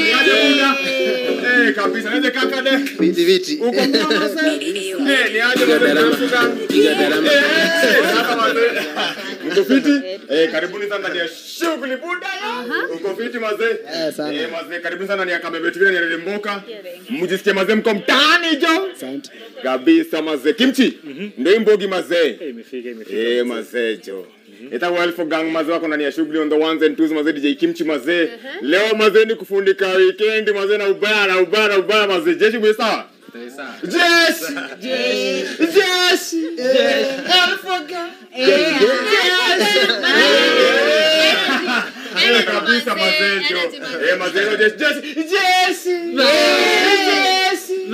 Niaje buda? Eh, kabisa. Niaje kaka de? Viti viti. Uko poa mzee? Eh, niaje mzee mnafuga? Piga darama. Eh, sasa mzee. Mko fiti? Eh, karibuni sana ndani ya shughuli buda. Uko fiti mzee? Eh, sana. Eh, mzee karibuni sana ndani ya Kamebe TV na Rede Mboka. Mjisikie mzee mko mtaani jo. Asante. Kabisa mzee. Kimchi. Ndio hii mbogi mzee. imefika imefika Eh, mazee jo. Ita Welfo Gang mazee wako ndani ya shughuli on the ones and twos mazee DJ Kimchi mazee. Leo mazee ni kufundika weekend mazee na ubaya na ubaya na ubaya mazee. Jeshi mwe sawa? Jeshi. Jeshi. Jeshi. Welfo Gang. Eh, kabisa mazee jo. Eh, mazee jo jeshi. Jeshi. Jeshi. Jeshi.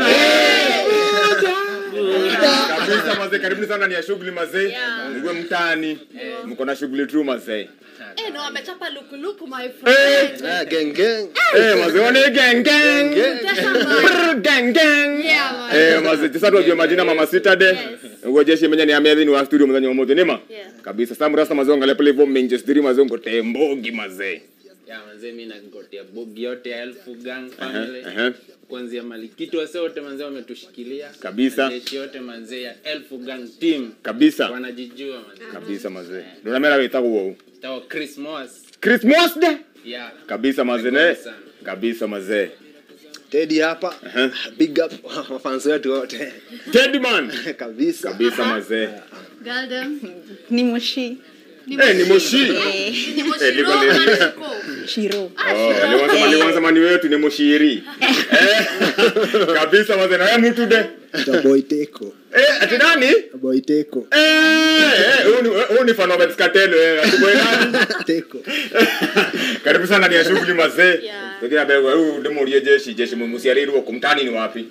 Kabisa mazee, karibuni sana ndani ya shughuli mazee. Mgwe mtaani. Mko na shughuli tu mazee. Eh, no, amechapa lukuluku my Eh. friend. Ah, gang gang. Eh, mazee wane gang gang. Brr, gang gang. Yeah, man. Eh, mazee sasa tujue majina mama sita de. Ngo jeshi menya ni amedhi ni wa studio mzanyo wa moto nema. Yeah. Kabisa sasa mrasta mazee angalia pale hivyo Manchester mazee ngo tembogi mazee. Ya manze mimi nagotea bogi yote ya Elfu Gang family. Ehe. Kuanzia Malikito wase wote manze wametushikilia. Kabisa. Jeshi yote manze ya Elfu Gang team. Kabisa. Wanajijua manze. Kabisa mazee. Ndio mera weta huo. Tao Chris Moss. Christmas day. Yeah. Kabisa mazee ne. Kabisa. Kabisa mazee. Teddy hapa. Ehe. Big up mafans wetu wote. Teddy man. Kabisa. Kabisa mazee. Galdem. ni moshi Eh, ni moshi. Ni Eh, moshiro liko ama li- liko? shiro Oh, aliwanza aliwanza mani wetu ni moshiri. Eh, kabisa mazee na wewe mtu de. Ta boy teko. Eh, ati nani? Boy teko. Eh, eh, huyu ni huyu ni fan wa Vybz Kartel wewe. Ati boy nani? Teko. Karibu sana ndani ya shughuli mazee. Yeah. Tukia bego huyu demo lie jeshi jeshi musiari ruo kumtani ni wapi?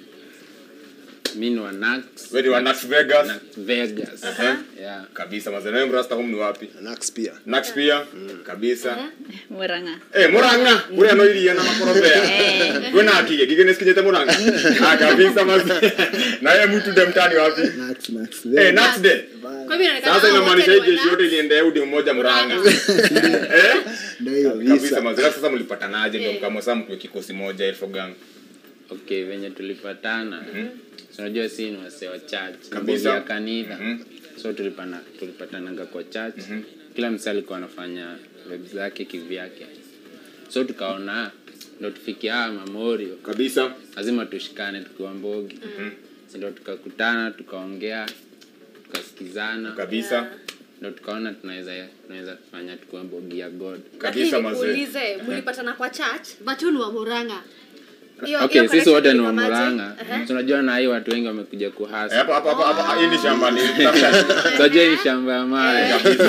Mimi ni wa Nax. Wewe ni wa Nax Vegas. Nax Vegas. Eh, Yeah. kabisa mazee na wewe rasta home ni wapi? Nax pia. Nax pia. Kabisa. muranga Eh, Muranga, uri no iria na makorobea. Wewe na akige, gige nesikinyete Muranga. Ah, kabisa mazee. Na wewe mtu de mtani wapi? Nax Nax. Eh, Nax de. Kwa hivyo inaonekana Sasa hao inamaanisha wote hii ni jeshi yote wana- iliendea udi mmoja Muranga. Eh? Ndio hiyo Kabisa kabisa. mazee. Sasa mlipatanaje ndio Eh. mkamwa sasa mkiwa kikosi moja Elfo Gang? Okay, venye tulipatana. So unajua si ni wase wa church. Kabisa. Bogi ya kanitha. Mhm. So tulipana tulipatananga kwa church. Kila msee alikuwa anafanya web zake kivyake. So tukaona ndo tufikia haya mamorio Kabisa. lazima tushikane tukiwa mbogi Si ndo tukakutana tukaongea tukasikizana Kabisa. ndo tukaona tunaweza tunaweza fanya tukiwa mbogi ya god Kabisa Lakini mazee. nikuulize, mlipatana kwa church but huyu ni wa Murang'a. Hiyo- okay hiyo sisi wote ni wa connection muranga ilikuwaje? tunajua na hii watu wengi wamekuja Eh, kuhasa Hapa hapa hapa hapa hii ni shamba ni tafuta. tunajua hii ni shamba ya mawe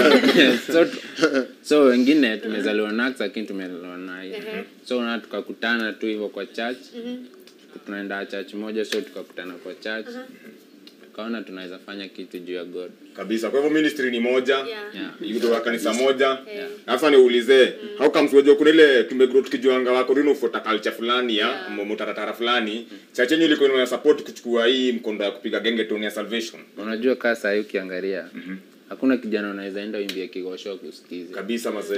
so, so wengine tumezaliwa nax lakini tumelelewa na hii so na tukakutana tu hivyo kwa church tunaenda church moja so tukakutana kwa church tukaona tunaweza fanya kitu juu ya god Kabisa. Kwa hivyo ministry ni moja. Yeah. yeah. Yudo wa kanisa moja. Yeah. Na Sasa niulize, how comes wewe kuna ile tumegrow tukijuanga wako rino ufuata culture fulani ya Yeah. yeah. mutaratara fulani. Chache yenyu ilikuwa ina support kuchukua hii mkondo ya kupiga genge tone ya salvation. unajua kaa sahii ukiangalia hakuna kijana unaweza enda uimbia kigosho kusikiza Kabisa mazee.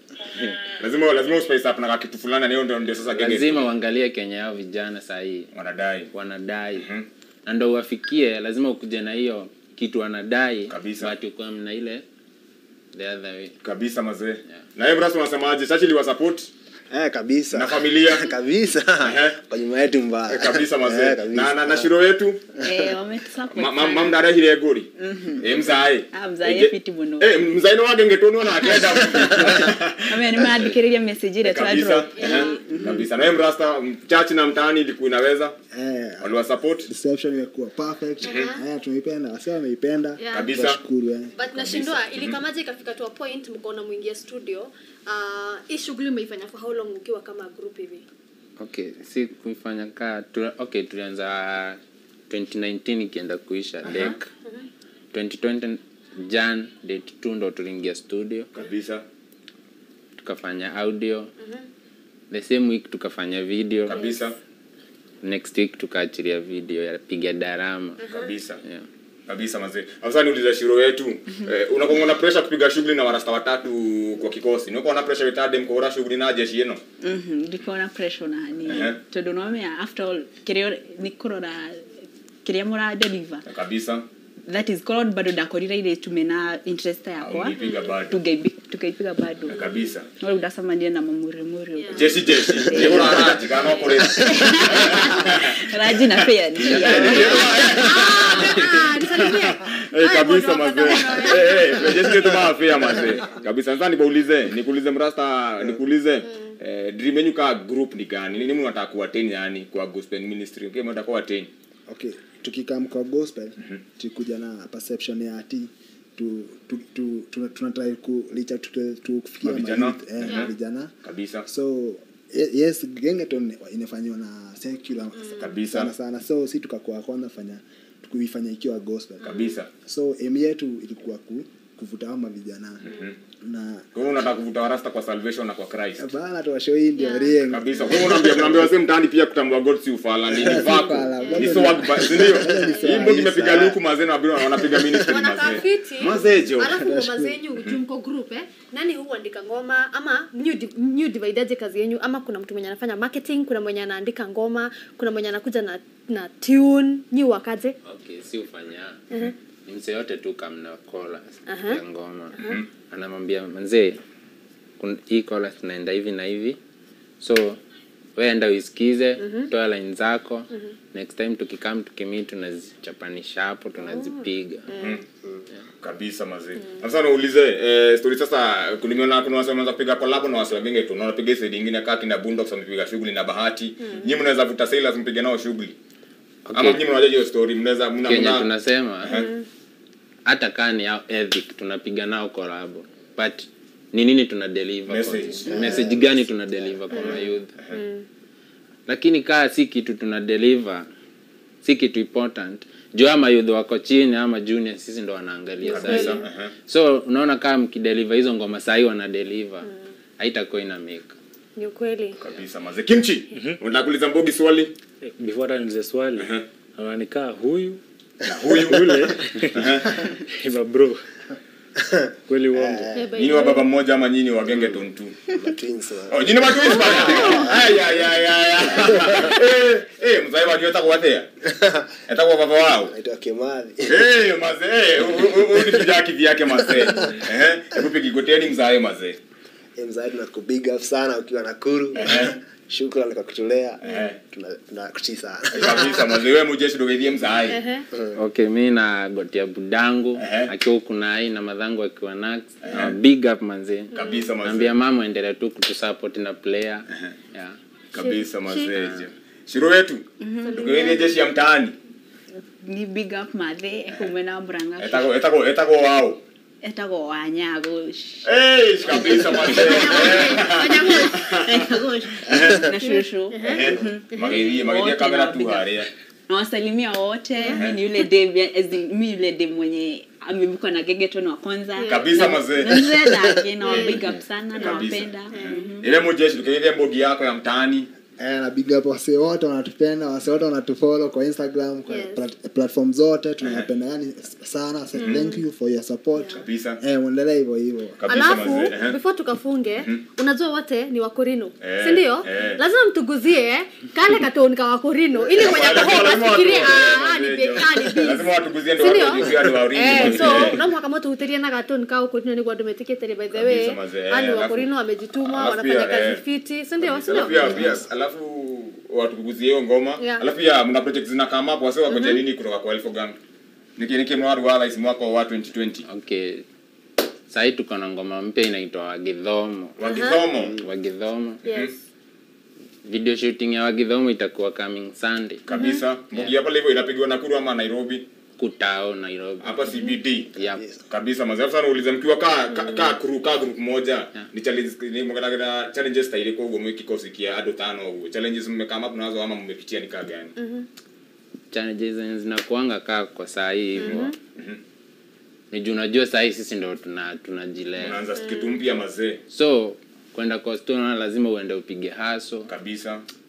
lazima lazima uspice up na kitu fulani na hiyo ndio ndio sasa genge lazima uangalie kenya yao vijana sahii wanadai. wanadai na ndo uwafikie lazima ukuje na hiyo kitu wanadai Kabisa. but ukuwe na ile the other way Kabisa mazee. Na yeye brasa unasemaje? Chache liwa support Eh kabisa. na familia. kabisa. Ehe. Kwa nyuma yetu mbaya. kabisa mazee. Eh, kabisa. Na na, na shiro yetu eh wametusupport Ma- ma- sana. mam ndarehire nguri eh mzae Ah, mzae Ege- fiti muno. eh mzae no wagenge tonu na akenda Ame nimeandikiriria message ile tu kabisa drop eh, kabisa na wewe mrasta church na mtaani ilikuwa inaweza Eh. waliwa support Reception imekuwa perfect. Eh, tumeipenda. Wasema wameipenda. Yeah. kabisa Tunashukuru eh. but nashindwa ilikamaje ikafika to a point mkaona mwingia studio uh, hii shughuli umeifanya for how long ukiwa kama group hivi okay si kuifanya kaa tu, okay tulianza 2019 ikienda kuisha dek 2020 jan date 2 ndo tuliingia studio kabisa tukafanya audio the same week tukafanya video kabisa next week tukaachilia video ya piga darama kabisa yeah. kabisa mazee sasa niulize shiro wetu eh, unakuwa na pressure kupiga shughuli na warasta watatu kwa kikosi niko na pressure wetade mkora shughuli na jeshi yeno Mhm, ndiko na pressure na hani Ehe. tondu nomea after all kiria ni kurora kiria mura deliver kabisa that is called bado ndakorire ile tumena interest yakwa Aulipiga bado. Tugeipi- tukaipiga bado kabisa no udacemania na mamuremure Yeah. jeshi jeshi niko na raji kana kore raji na fair ni Ah, nisalimie. Eh, Haya, kabisa bwana, mazee wakata Eh, eh, jeshi letu maafia mazee kabisa sasa nikuulize nikuulize mrasta nikuulize eh, dream yenu ka group ni gani nini mnataka kuattain yani kwa gospel ministry okay mnataka kuattain okay tukikam kwa gospel tukuja na perception ya ati tu, tu, tu, tu, tunatrai ku licha tu- tu- kufikia Mavijana. mayouth, eh, Mhm. vijana kabisa so ye- yes gengeton inafanywa na secular Kabisa. sana sana so si tukakuwa kwanza fanya kuifanya ikiwa gospel kabisa so em yetu ilikuwa ku, kuvuta ama vijana na kwa hiyo unataka kuvuta warasta kwa salvation na kwa Christ bana tuwashoi ndio Yeah. rieng kabisa kwa hiyo unaambia unaambia wase mtaani pia kutambua god si ufala ni ni vako ufala, ni bado swag ba- si ndio ni hii swag, mbogi imepiga sawa. luku mazee na wabiri wanapiga ministry wanakaa mazee fiti mazee jo alafu ngoma zenyu juu mko group eh nani huandika ngoma ama new di- new dividaje kazi yenyu ama kuna mtu mwenye anafanya marketing kuna mwenye anaandika ngoma kuna mwenye anakuja na na tune nyi wakaje okay si ufanya Mhm. ni mse yote tu kamna kola Aha. ya ngoma anamwambia manzee kun- hii kola tunaenda hivi na hivi so we enda uisikize toa line zako next time tukikam tukimii tunazichapanisha hapo tunazipiga kabisa mazee sasa naulize eh, story sasa kulimeona kuna wase wameanza kupiga collab na wase wengine tu unaona piga side nyingine kama kina Bundox wamepiga shughuli na bahati nyinyi mnaweza vuta sailors mpige nao shughuli ama nyinyi mnajua hiyo story mnaweza mna kenya mna- tunasema hata kaa ni yao ethic tunapiga nao kolabo but ni nini tuna deliver Message. kwa, message gani tuna deliver kwa mayouth lakini kaa si kitu tuna deliver si kitu important juu ama youth wako chini ama junior sisi ndo wanaangalia kabisa sasa ehe. so unaona kama mkideliver hizo ngoma sahii wana deliver haitakuwa ina make ni ukweli kabisa mazee kimchi unataka kuuliza mbogi swali before hata niulize swali ananikaa huyu na huyu yule iba bro kweli uongo Eh, by nyinyi the wa way. baba mmoja ama nyinyi wa genge tontu Twins, wa- oh nyinyi wa twins bana ay ay ay ay eh eh mzee wajua atakuwatea atakuwa baba wao naitwa Kimathi. Eh, mazee, huyu ni kijana kivyake mazee. Eh, hebu pigi goteni mzae mazee. Eh, mzazi tunakubig up sana ukiwa Nakuru. Shukrani kwa kutulea. Eh. Tuna- Tunakutii sana. Kabisa mazee, wewe mujeshi dogeithie mzae. Ehe. okay mi na gotia budangu Ehe. akiwa huku nai na madhangu akiwa nax na big up manzee Kabisa mazee. naambia mama endelea tu kutusupport na player yeah. Kabisa mazee. Shiro wetu. Dogeithie jeshi ya mtaani. ni big up mathe ekumena muranga Etako etako etako wao. etagwo wanyago Eh, kabisa mazee. na shushu Mageithie, mageithie Wote kamera tu nawapiga. haria. nawasalimia wote mi ni yule dem as in, mi yule dem mwenye amebukwa na gegeton wa kwanza Kabisa Na- mazee. na mzee dake na big up sana Kabisa. nawapenda Mhm. Ile mujeshi dogeithie mbogi yako ya mtaani. Eh, na big up wase wote wanatupenda wase wote wanatufollow kwa instagram kwa Yes. plat- platform zote tunawapenda yani sana so thank you for your support Kabisa. eh muendelee hivyo hivyo Kabisa alafu mazee. eh. before tukafunge unajua wote ni wakorino Eh, sindio eh. lazima mtuguzie kale katoni ka wakorino ili mwenye Lazima kohoa watu- asikirie lazima "Ah, ni watu- be- ah, ni bees." Lazima watuguzie ndio Sindio? watu wajue ni wa origin Eh, mazee. so no mwaka moto hutirie na katoni ka wakorino niguo andu metikitire by the way Kabisa mazee, eh, ani alafu- wakorino wamejituma alafu wanafanya pia, kazi eh, fiti sindio alafu sindio pia pia alafu watukuguzie hiyo ngoma Yeah. alafu pia mna project zina come up wase wakoje nini kutoka kwa Elfo Gang niki niki mwaru wala isi mwaka wa 2020 okay sahii tuko na ngoma mpya inaitwa wagidhomo wakithomo wagidhomo yes video shooting ya wagidhomo itakuwa coming sunday kabisa mbogi hapa hivyo inapigwa Nakuru ama Nairobi kutao nairobi hapa CBD yep. kabisa mazee sana uulize mkiwa ka ka, ka crew ka group moja ni challenge ni mkana challenges tairi kwa ugomo kikosi kia ado tano huo challenges mmekama hapo nazo ama mmepitia ni kaa gani challenges zenye zinakuanga kaa kwa saa hii hivyo ni juu unajua saa hii sisi ndo tuna tunajilea unaanza kitu mpya mazee so kwenda kwa stona lazima uende upige haso kabisa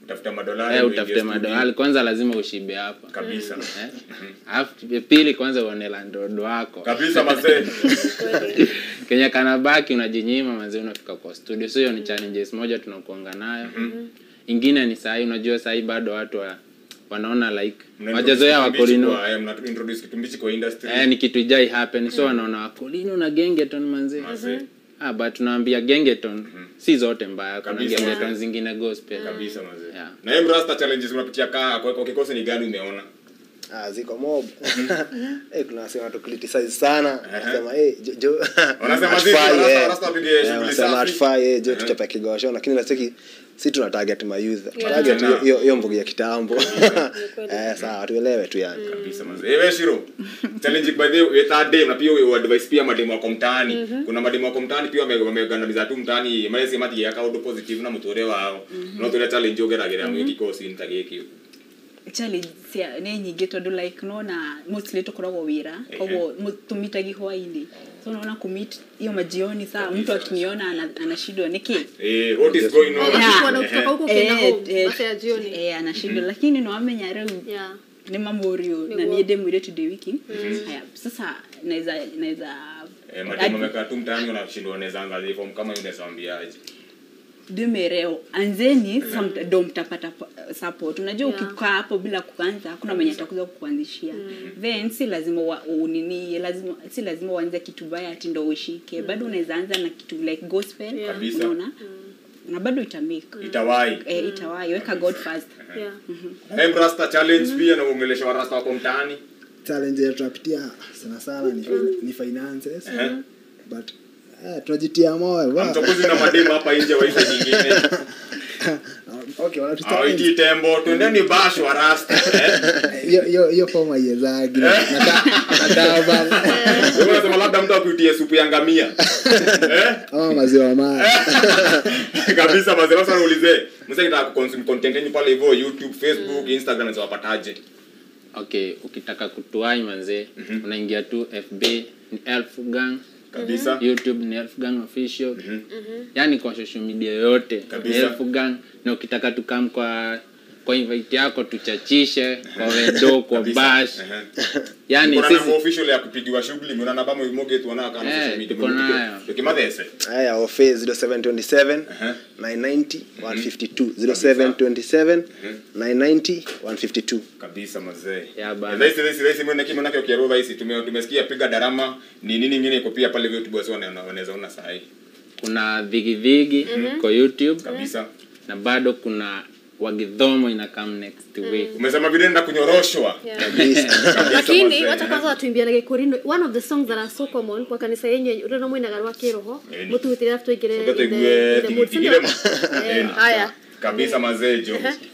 tafuta madolari eh, uingie utafute studio. madolari kwanza lazima ushibe hapa kabisa Eh? alafu pili kwanza uone landlord wako kabisa mazee kenye kanabaki unajinyima mazee unafika kwa studio so hiyo ni challenges moja tunakuanga nayo ingine ni sahii unajua sahii bado watu wa, wanaona like Mna wajazoea introduce kitumbichi wakorino kwa- eh, mna introduce kitumbichi kwa industry eh, ni kitu ijai happen so wanaona wakorino na gengeton manzee Mazee. ah, but tunaambia gengeton si zote mbaya kuna Kabisa. gengeton zingine gospel kabisa mazee Yeah. na hiyo mrasta challenges unapitia kaa kwa kwa kikosi ni gani umeona Ah, ziko mob Eh, kuna wasema tu criticize sana nasema eh, jo- jo Wanasema hatufai, zipi, wanasema- eh. wanasema wapige Eh, shughuli wanasema safi. hatufai, eh, jo Mhm. tuchape kigosho lakini nasiki si tuna target ma youth Yeah. target Tena. hiyo- hiyo hiyo mbugi ya kitambo eh sawa tuelewe tu yani kabisa mazee eh wewe shiro challenge by the way third day na pia we advice pia mademo wako mtaani kuna mademo wako mtaani pia wame- wamegandamiza tu mtaani mali sema ati yaka auto positive na mutore wao no tule challenge ogeragera mu kikosi nitagiki challenge cia nä nyingä tondå like nona mostly tå koragwo wä ra koguo tå mitagi hwainä so naona kumit hiyo majioni saa mtu akiniona ana- anashindwa nä kä eh what is going on Yeah. Ukikuwa na kutoka huko ukienda home masaa ya jioni anashindwa lakini nawamenya rä u yeah nä mamorio na Nĩguo. niä ndä mwä rä tu ndä wiki haya sasa naweza naweza eh mademo wamekaa tu mtaani wanashindwa wanaweza angalia form kama yule sambiaje dumereo anzeni some- ndo mtapata pa- support unajua Yeah. ukikaa hapo bila kuanza hakuna mwenye atakuza kukuanzishia then si lazima wa, unini lazima si lazima uanze kitu baya ati ndo ushike bado unaweza anza na kitu like gospel Yeah. Kabisa. unaona na bado itamake itawai eh, itawai weka god first yeah eh rasta challenge pia na uongelesha wa rasta wako mtaani challenge yetu tunapitia sana sana ni, ni finances but eh, tunajitia moyo wa- mchokozi na mademo hapa nje wa hizo nyingine okay wanatu hawaitii tembo twendeni bash wa rasta eh hiyo hiyo hiyo form haiyezagi nakaa bana Wewe unasema labda mtu akuitie supu ya ngamia eh ama maziwa maya kabisa mazee sasa niulize msaki nataka kuconsume content yenu pale hivyo youtube facebook instagram na wapataje okay ukitaka kutuai manzee unaingia tu fb ni elf gang kabisa youtube ni elf gang official yani kwa social media yote ni Kabisa. elf gang na ukitaka tukam kwa kwa invite yako tuchachishe kwa wedo kwa Kabisa. bash Ehe. yani Kuna sisi namba official ya kupigiwa shughuli mwana namba moge tu wana kana Eh, social media tuko nayo. tukimadhese haya ofe 0727 Aha. 990 152 0727 990 152 kabisa mazee Ya bana. rahisi rahisi rahisi mimi naki mwanake ukiarua rahisi tume tumesikia piga darama ni nini nyingine iko pia pale youtube wasi wana- wanaweza ona saa hii kuna dhigidhigi kwa youtube kabisa na bado kuna wagidhomo ina come next week umesema vile nenda kunyoroshwa lakini mazee. wacha kwanza watuimbianage korino one of the songs that are so common kwa kanisa yenyu rä no mwinaga rwa kä roho Ĩni. må tugä rabu tåingä Soka tuigue tigithigire ma. Ĩni. haya kabisa mazee jo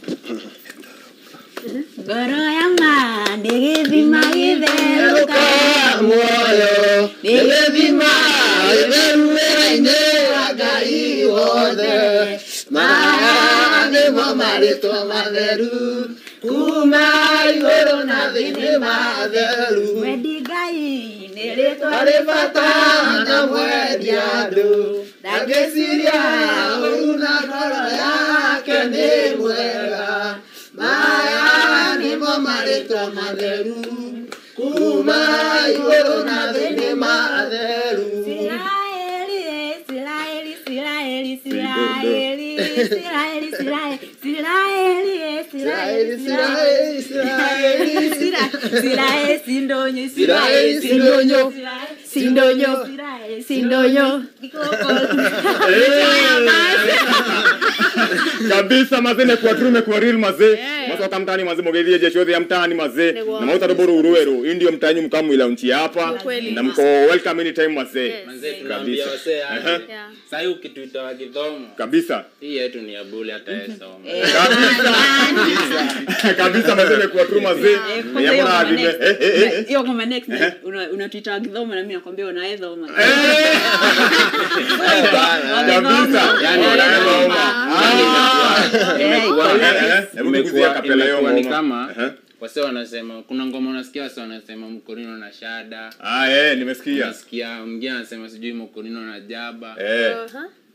ngoro yama ndä gä thima gä therå muoyo nĩgĩthima gĩtheru wĩra-inĩ wa ngai wothe maya nĩmo marĩtwa matheru kuma igũrũ na thĩinĩ matheru wendi ngai nä rä harĩ bata na mwendia andũ ndangĩciria ũru na ngoro yake nĩ mwega maya nĩmo marĩtwa matheru kuma igũrũ na thĩinĩ matheru Israeli, Israeli, Israeli. sindonyo Israeli, sindonyo. sindonyo sindonyo kabisa mazee nekuwa true mekuwa real mazee masoka mtani mazee mogethie jeshi yothe ya mtani mazee Nĩguo. na mauta ruburu uruweru hii ndio mtanyu mkamwila nchi hapa Kweli. na mko welcome anytime mazee manzee tunaambia Kabisa. wasee aje Yeah. sahii ukituita wagidhomo kabisa hii yetu ni ya bule hata esoma kabisa mazee nekuwa true mazee Nyamura adhime. Eh, eh, eh, eh. hiyo kama next unatuita wakidhoma na mi nakwambia unaedhoma kabisa Yani, Wanaweza eh, oma. Ah. imekuwa Eh, eh, hebu tukuzia imekuwa kapela hiyo imekuwa ni ngoma. kama Eh. wase wanasema kuna ngoma unasikia wase wanasema mkorino na shada Ah, eh, nimesikia unasikia mwingine anasema sijui mkorino na jaba Eh,